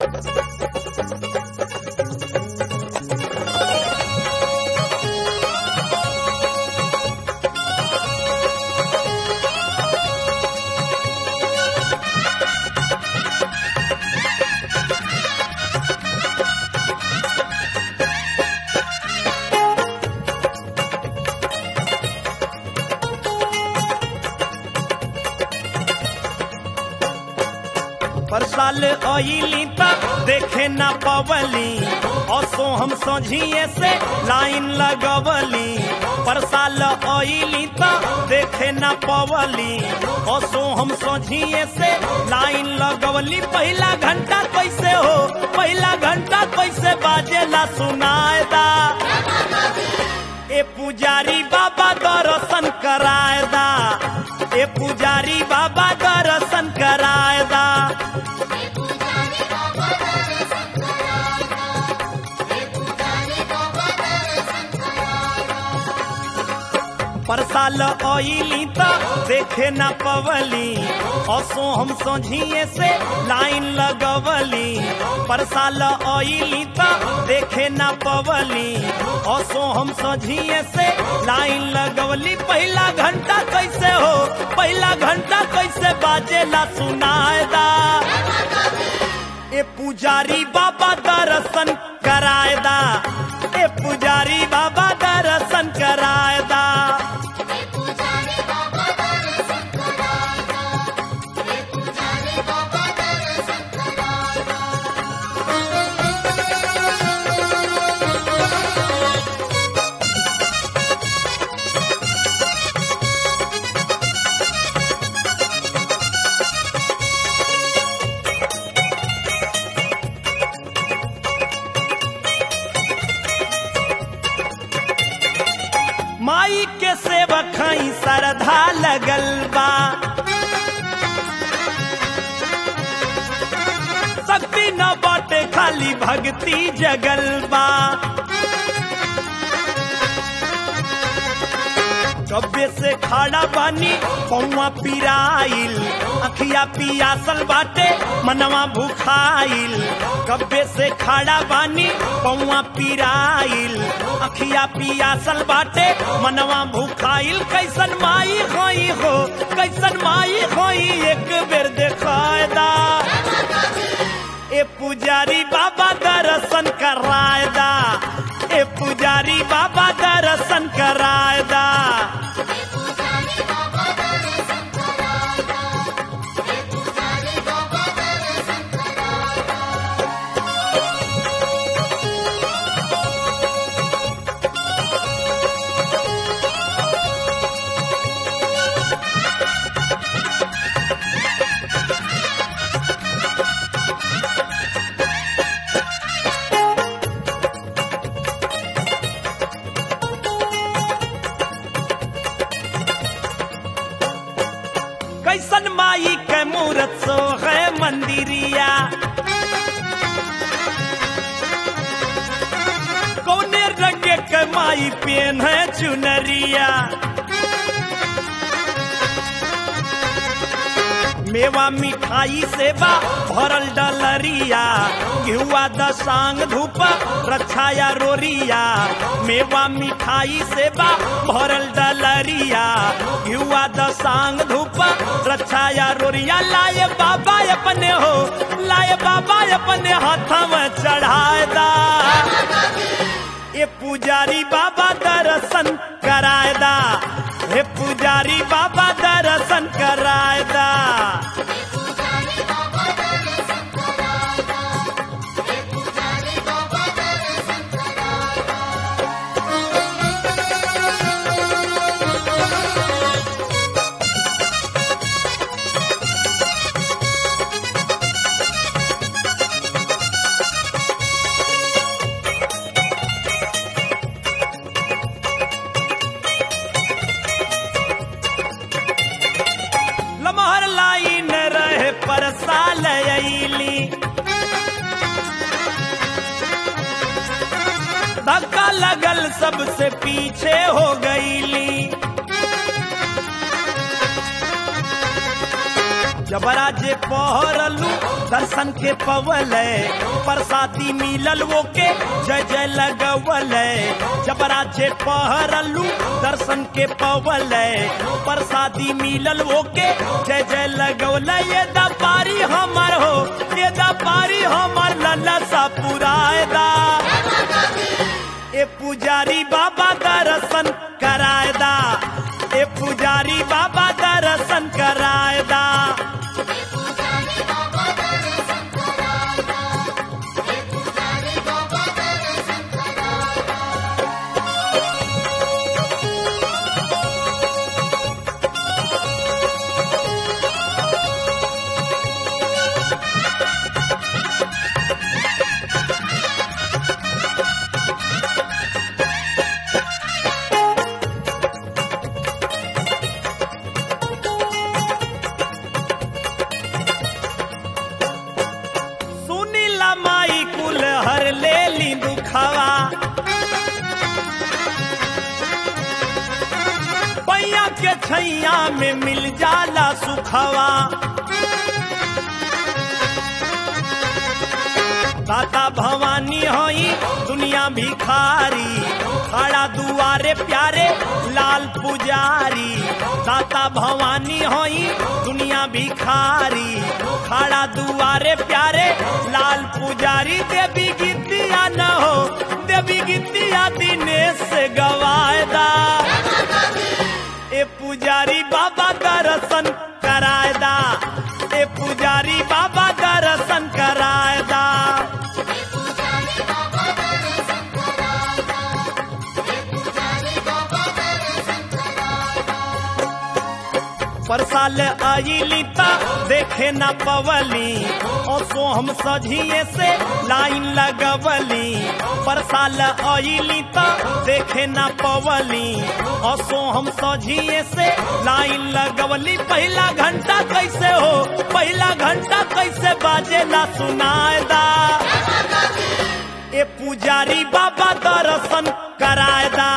पर साल आइली तक देखे ना पवली असो हम सोझिए से लाइन लगवली पर साल आइली तक देखे ना पवली असो हम सोझिए से लाइन लगवली पहला घंटा कैसे हो पहला घंटा कैसे बाजेला सुनाएदा ए पुजारी बाबा दर्शन कराएदा ए पुजारी बाबा दर्शन कराएदा परसाल आइली त देखे ना पवली असो हम सोझिए से लाइन लगवली परसाल आइली त देखे ना पवली असो हम सोझिए से लाइन लगवली पहला घंटा कैसे हो पहला घंटा कैसे बाजेला सुनाएदा ए पुजारी बाबा दर्शन कराएदा ए पुजारी बाबा दर्शन कराएदा माई के सेवक हई श्रद्धा लगल बा शक्ति न बाटे खाली भक्ति जगल बा कब्बे से खड़ा बानी पौवा पिराइल अखिया पियासल बाटे मनवा भूखाइल कब्बे से खड़ा बानी पौवा पिराइल अखिया पियासल बाटे मनवा भूखाइल कैसन माई होई हो कैसन माई होई एक बेर देखायदा ए पुजारी बाबा दर्शन करायदा ए पुजारी बाबा दर्शन करायदा कैसन माई के मूरत सो है मंदिरिया कौने रंग के माई पेन है चुनरिया मेवा मिठाई सेवा भरल डलरिया घिउआ दसांग धूप रक्षाया रोरिया मेवा मिठाई सेवा भरल डलरिया घिउआ दसांग धूप रक्षाया रोरिया लाए बाबा अपने हो लाए बाबा अपने हाथ में चढ़ाएदा ये पुजारी बाबा दर्शन कराएदा हे पुजारी बाबा दर्शन कराएदा लमहर लाइन रहे पर साल अली धक्का लगल सबसे पीछे हो गईली जबरा जे पहरलू दर्शन के पवल प्रसादी मिलल वो के जय जय लगवल जबरा जे पहरलू दर्शन के पवल प्रसादी मिलल वो के जय जय लगवल ये दपारी हमर हो ये दपारी हमर लल्ला सा पुरायदा ए पुजारी बाबा दर्शन करायदा ए पुजारी बाबा दर्शन करायदा सुनीला माई कुल हर ले ली दुखवा पैया के छैया में मिल जाला सुखवा दाता भवानी होई दुनिया भिखारी खड़ा दुआरे प्यारे लाल पुजारी दाता भवानी होई दुनिया भिखारी खड़ा दुआरे प्यारे लाल पुजारी देवी गीतिया न हो देवी गीतिया दिनेश से गवायदा ए पुजारी बाबा दर्शन करायदा ए पुजारी बाबा दर्शन करायदा परसाल आईली ता देखे न पवली ओसो हम सझिए से लाइन लगवली परसाल आईली ता देखे न पवली ओसो हम सझिए से लाइन लगवली पहला घंटा कैसे हो पहला घंटा कैसे बाजे ना सुनायदा ए पुजारी बाबा दर्शन करायदा